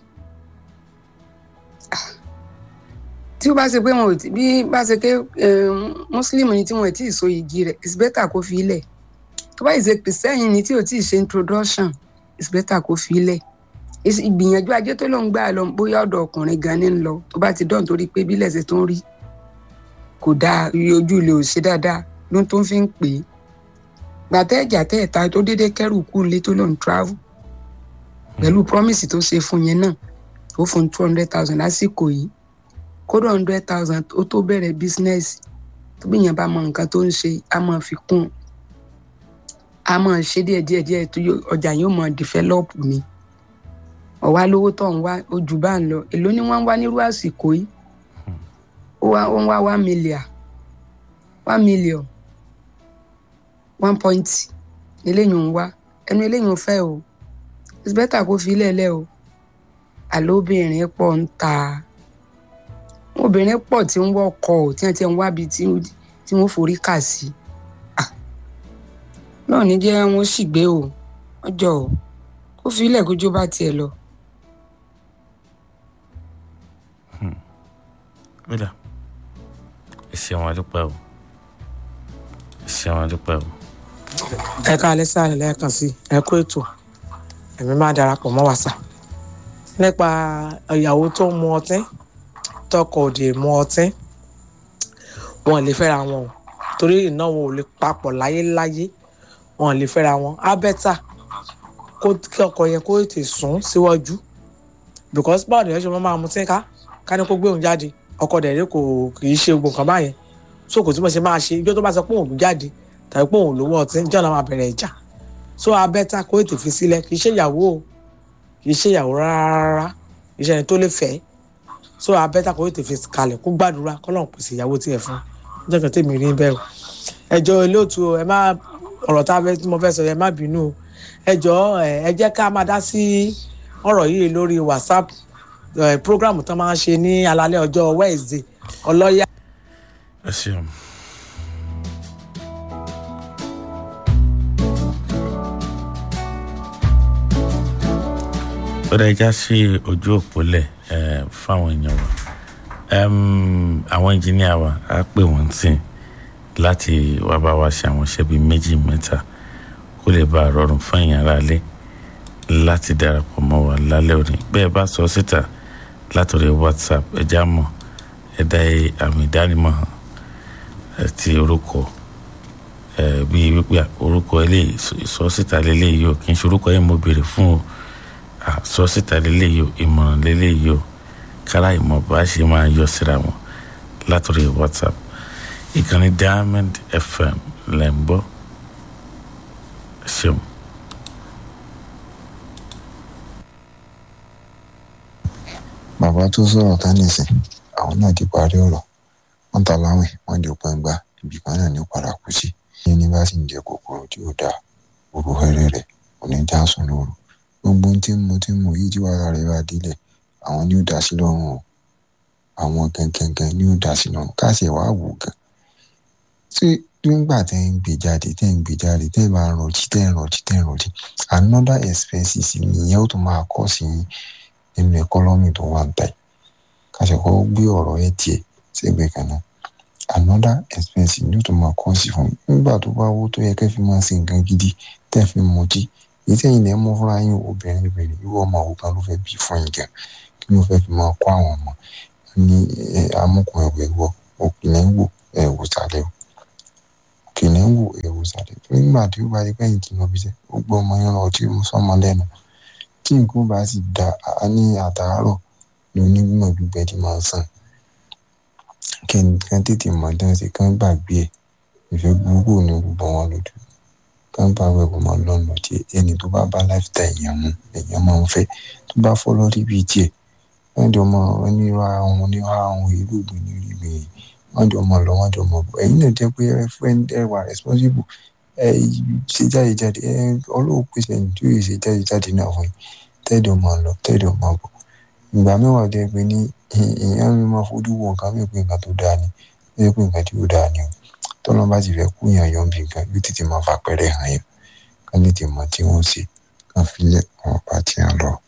tí ó bá ṣe pé wọn ò tí bí bá ṣe pé mùsùlùmí ni tí wọn ò tí ì so igi rẹ̀ it's better kó fi ilẹ̀ tó bá ìṣe kìrìsìtẹ́yìn ni tí ò tí ì ṣe introduction it's better kó fi ilẹ̀ ìgbìyànjú ajé tó ló ń gbà lọ bóyá ọ̀dọ̀ ọkùnrin gan ni ń lọ tó bá ti dán torí pé bílẹ̀ ṣe tó ń rí kò dáa ojú ilé ò ṣe dáadáa ló tó ń fi ń pè é gbàtẹ́ ẹ̀jà tẹ́ ẹ̀ta tó déédéé kẹ́rù kú ilé tó lọ́n travel pẹ̀lú promise tó ṣe fún yẹn náà ó fún two hundred thousand lásìkò yìí kódà hundred thousand ó tó bẹ̀rẹ̀ business tó bí yẹn bá mọ nǹkan tó ń ṣe á máa fi kún á máa ṣe díẹ̀ díẹ̀ díẹ̀ tó ọjà yóò máa develop ni ọ̀wá lówó tó ń wá ojú bá ń lọ èló ni wọ́n ń wá nírú àsìkò yìí ó wá ó ń wá one million one million one point eléyìí ń wá ẹnu eléyìí ń fẹ́ o it's better kó fi lẹ́lẹ́ o àlọ́ obìnrin pọ̀ ń ta obìnrin pọ̀ tí ń wọ́kọ̀ ò tí wọ́n ti ń wábi tí wọ́n forí kà sí náà ní jẹ́ wọ́n sì gbé o wọ́n jọ o kó fi ilẹ̀ kójú bá tiẹ̀ lọ. Mira, ẹ ṣeun adúpẹ́ o ẹ ṣeun adúpẹ́ o. ẹ káalẹ́ sáà lẹ́ẹ̀kan sí ẹ kú ètò èmi máa darapọ̀ mọ́ wàsà nípa ìyàwó tó ń mu ọtí tọkọ òdì mu ọtí wọn lè fẹ́ra wọn o torí ìnáwó ò lè papọ̀ láyéláyé wọn lè fẹ́ra wọn á bẹ́tà kí ọkọ yẹn kó tètè sún síwájú because báwo ni ẹ ṣe máa mutí ká ká ní kó gbé òun jáde ọkọ dẹ̀ kò kì í ṣe gbogbo nǹkan báyẹn so kò tí mo ṣe máa ṣe ijó tó bá sọ pé òun jáde tàbí pé òun lówó ọtí jọ́ náà máa bẹ̀rẹ̀ ìjà so abẹ́ta kó ètò fi sílẹ̀ kì í ṣe ìyàwó o kì í ṣe ìyàwó rárá kì í ṣe ẹni tó lè fẹ́ so abẹ́ta kó ètò fi kalẹ̀ kó gbàdúrà kọ́lọ́n pèsè ìyàwó tiẹ̀ fún ọjọ́ kan tèmi rí bẹ́ẹ̀ o ẹjọ́ olóòtú ẹ má ọ̀rọ̀ tá a mo fẹ́ sọ ẹ má bínú o ẹjọ́ ẹ jẹ́ ká máa dá sí ọ̀rọ̀ yìí lórí whatsapp program tó máa ń ṣe ní alalẹ́ ọjọ́ wednesday ọlọ́yà. ẹ ṣeun. ó dá ẹja sí ojú òpó lẹ̀ fáwọn èèyàn wa àwọn engineer wa á pè wọ́n tì láti wá bá wa ṣe àwọn iṣẹ́ bíi méjì mẹ́ta kó lè bá a rọrùn fún èèyàn aráalé láti darapọ̀ mọ́ wa lálẹ́ òní bẹ́ẹ̀ bá sọ síta látọ̀rẹ́ whatsapp ẹja mọ̀ ẹ̀dá àmì ìdánimọ̀ hàn ti orúkọ bíi wípé orúkọ eléyìí sọ síta lélẹ́yìí o kì í ṣe orúkọ yẹn mo béèrè fún o sọ síta lélẹ́yìí o ìmọ̀ràn lélẹ́yìí o kára ìmọ̀ bá ṣe máa yọ síra wọn látọ̀rẹ́ whatsapp ìkànnì diamond fm lẹ́ ń gbọ́ ṣeun. bàbá tó sọ̀rọ̀ tán nìsín àwọn náà ti parí ọ̀rọ̀ wọ́n ta láwìn wọ́n di òpin gbà ibì kan náà ní padà kú sí ní bá sì ń jẹ kòkòrò tí ó dáa òru fẹ́rẹ́ rẹ̀ kò ní já sùn lóru gbogbo tí mo tí mo yìí tí wàhálà rẹ̀ bá délẹ̀ àwọn ní ó dá sí lọ́rùn o àwọn gangan ní ó dá sí lọ́rùn káṣí ẹ̀ wá wò gan tí nígbà tẹ́ ń gbé jáde tẹ́ ń gbé jáde tẹ́ ń bá rántí tẹ́ ń rántí tẹ́ ń rántí another expenses nìyẹn ó tún máa kọ́ sí nínú ẹkọ́nọ́mì tó wà ń tà yìí káṣí kọ́ gbé ọ̀rọ̀ ẹ̀ tiẹ̀ sẹ́gbẹ̀ẹ́ kan náà another expense ní ó tún máa kọ́ sí fún nígbà tó bá wó tó yẹ kẹ́ fi máa ṣe nǹkan gidi tẹ́ fi mọtí èyí tẹ́yìn lẹ́ mú fúnra yín obìnrin obìnrin irú ọmọ òun kan ló fẹ́ bí fún yín gan kí ló fẹ́ fi máa kọ́ àwọn ọmọ ní amúkùn ẹ̀wẹ̀ wọ òkìlẹ̀ ń wò ẹ̀wò sálẹ̀ o òkìlẹ̀ ń wò ẹ̀wò sálẹ̀ tó nígbà tí ó bá yẹ kẹ́yìn tí lọ bí sẹ́ ó gbọ́ ọmọ yẹn lọ tí mo sọ́mọ lẹ́nu tí nǹkan bá sì da ní àtàárọ̀ ní onígbìmọ̀ gbígbẹ́ tí máa sàn kẹ́ni tètè mọ̀ dán sí kán gbàgbé ẹ̀ ìfẹ́ burúkú ní gbogbo wọn lójú kán bá wẹ̀kọ̀ mọ́ lọ́nà tí ẹni tó bá bá láfíà èèyàn mu èèyàn máa ń fẹ́ tó bá fọ́ lórí bíi tiẹ̀ wọ́n jọ mọ onírọ̀ àwọn onírọ̀ àwọn irúgbìn ní irúgbìn wọ́n jọ mọ lọ wọ́n jọ mọ bọ̀ ẹ̀yin náà jẹ́ pé ẹ wà responsible ẹ ṣe jáde jáde ẹ ọlọ́wọ́ pèsè ẹni tí yóò ṣe jáde jáde náà fún yín tẹ́ẹ̀dọ̀ máa lọ tẹ́ẹ̀dọ̀ máa bọ̀ ìgbà mẹ́wàá jẹ́ pé ní èèyàn mi máa fojú wo nǹkan mi pé nǹkan tó dáa ni ó yẹ pé nǹkan tí ó dáa ni o tọ́lọ́ bá ti fẹ́ kú yàn yọ̀ bí nǹkan yóò tètè máa fapẹ́rẹ́ hàn yẹn kán tètè mọ tí wọ́n ṣe kán filẹ̀ wọn bá ti hàn lọ.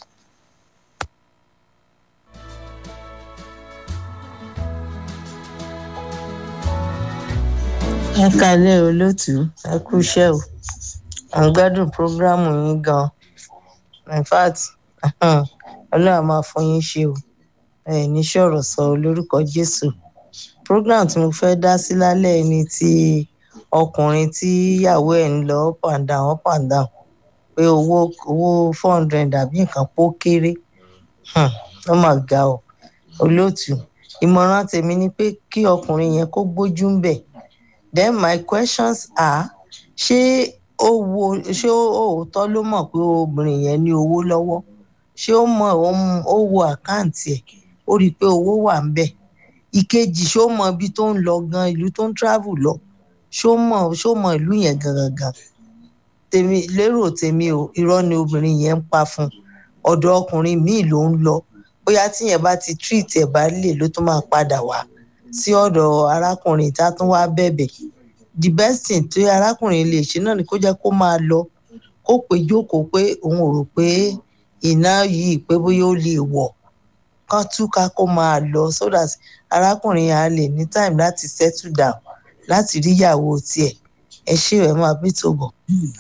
ẹ kalẹ olóòtú ẹ kú iṣẹ o à ń gbádùn prógrámù yín gan in fact ọlọ́run máa fún yín ṣe o ẹ ní sọ̀rọ̀ sọ lórúkọ jésù program tí mo fẹ́ dá sí lálẹ́ ni ti ọkùnrin tí ìyàwó ẹ̀ ń lọ up and down up and down pé owó owó four hundred àbí nǹkan pó kéré ó mà ga ọ olóòtú ìmọ̀ràn tèmi ni pé kí ọkùnrin yẹn kó gbójú ń bẹ̀ then my questions are ṣé ó wo ṣé òótọ́ ló mọ̀ pé obìnrin yẹn ní owó lọ́wọ́ ṣé ó mọ ó wo àkáǹtì ẹ̀ ó rí i pé owó wà ń bẹ̀ ìkejì ṣó mọ ibi tó ń lọ gan ìlú tó ń travel lọ ṣó mọ ṣó mọ ìlú yẹn gangan tèmi lérò tèmi o irọ́ ni obìnrin yẹn ń pa fún ọ̀dọ̀ ọkùnrin míì ló ń lọ bóyá tíyẹn bá ti treat ẹ̀ bá lè ló tún máa padà wá sí ọ̀dọ̀ arákùnrin tá a tún wá bẹ̀bẹ̀ the best thing tí arákùnrin lè ṣe náà ni kó jẹ́ kó máa lọ kó pé jókòó pé òun ò rò pé iná yìí pé bóyá ó lè wọ̀ kán túká kó máa lọ so that arákùnrin yẹn á lè ní time láti settle down láti rí ìyàwó tiẹ̀ ẹ ṣe ẹ máa bí tó bọ̀.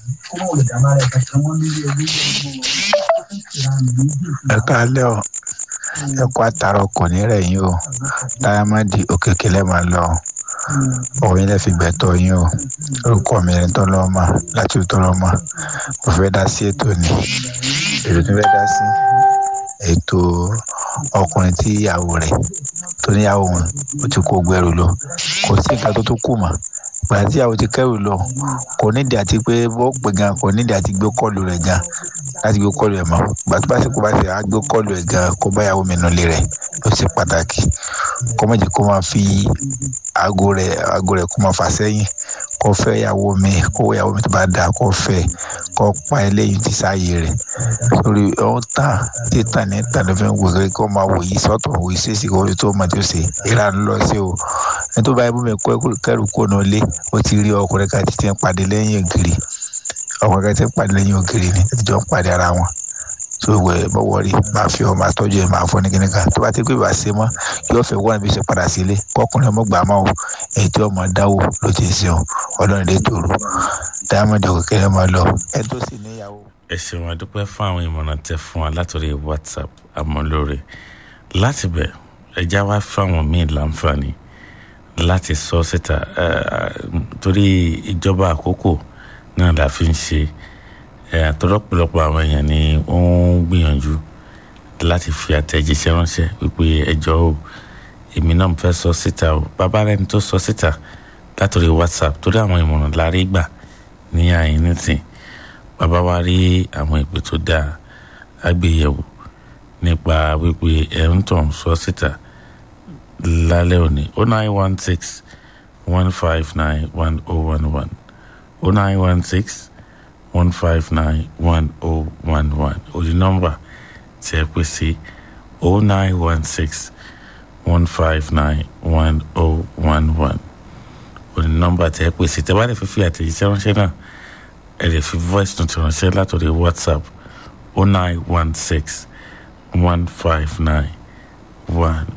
ẹ káalẹ́ o ẹ kó àtàrà kò ní rẹ̀ yín o dáyámádì òkèké lẹ́ máa lọ òun yín lẹ́ fi gbẹ̀tọ̀ yín o orúkọ mi ní tọ́lọ́mà láti tọ́lọ́mà mo fẹ́ dá sí ètò ni èrò tó fẹ́ dá sí ètò ọkùnrin tí ìyàwó rẹ̀ tó níyàwó wọn ó ti kó gbẹrù lọ kò sí nǹkan tó tó kù mọ́ gbà tí ìyàwó ti kẹrù lọ kò nídìí àti pé bó pè gan kò nídìí àti gbé kọlù rẹ̀ gan láti gbé kọlù ẹ̀ mọ́ gbà tó bá sì kó bá sì á gbé kọlù ẹ̀ gan kó bá ìyàwó mi nulẹ̀ rẹ̀ ló ṣe pàtàkì kó má jẹ́ kó máa fi aago rẹ̀ aago rẹ̀ kó máa fà sẹ́yìn kó fẹ́ ìyàwó mi kó ìyàwó mi tó bá dáa kó fẹ́ kó pa eléyìí ti sáàyè rẹ̀ sórí ọ̀hún tàn títàn ní tàn ló fi ń wòye kó máa wòye sọ́tọ̀ wòye sèṣì kó tó máa tó ṣe ìlànà lọ sí o nítorí báyìí bómi kẹrù kó náà lé ó ti rí ọkùnrin kan ti ti ń pàdé lẹ́yìn ògiri ọkùnrin kan ti ń pàdé lẹ́yìn ògiri ni ti jọ ń pàdé ara wọn tó wẹ̀ bọ́wọ́ rí máa fi ọ máa tọ́jú ẹ̀ máa fọ́ ní kíní kan tó bá ti pé ìbá ṣe mọ́ yóò fẹ́ wọ́n bí ṣe padà sílé kọkùnrin ọmọ gbà máa o èyí tí ọmọ dáwò ló ti ṣe o ọlọ́run lè tòrò diamond òkèkèrè máa lọ ẹ tó sì níyàwó. ẹ ṣeun àdúpẹ́ fún àwọn ìmọ̀ràn tẹ fún wa látòrí whatsapp àmọ́lóore láti bẹ̀ ẹja wá fún àwọn míì láǹfààní láti sọ síta torí ìjọba àkókò náà la fi ń ṣe àtọ́lọ́pọ̀lọpọ̀ àwọn èèyàn ni ó ń gbìyànjú láti fi àtẹ̀jíṣẹ́ ránṣẹ́ wípé ẹjọ́ o èmi náà fẹ́ sọ síta o bàbá rẹ̀ ni tó sọ síta látòrí whatsapp torí àwọn ìmọ̀ràn la rí gbà ní àyín nìsín bàbá wa rí àwọn ìpè tó dáa àgbéyẹ̀wò nípa wípé ẹ̀ ń tàn sọ síta lálẹ́ òní o nine one six one five nine one oh one one o nine one six one five nine one oh one one òdi nọ́mbà tí ẹ pè sí o nine one six one five nine one oh one one òdi nọ́mbà tí ẹ pè sí tẹ́ bá lè fi fi àtẹ̀jíṣẹ́ ránṣẹ́ náà ẹ lè fi voice note ránṣẹ́ látòrí whatsapp o nine one six one five nine one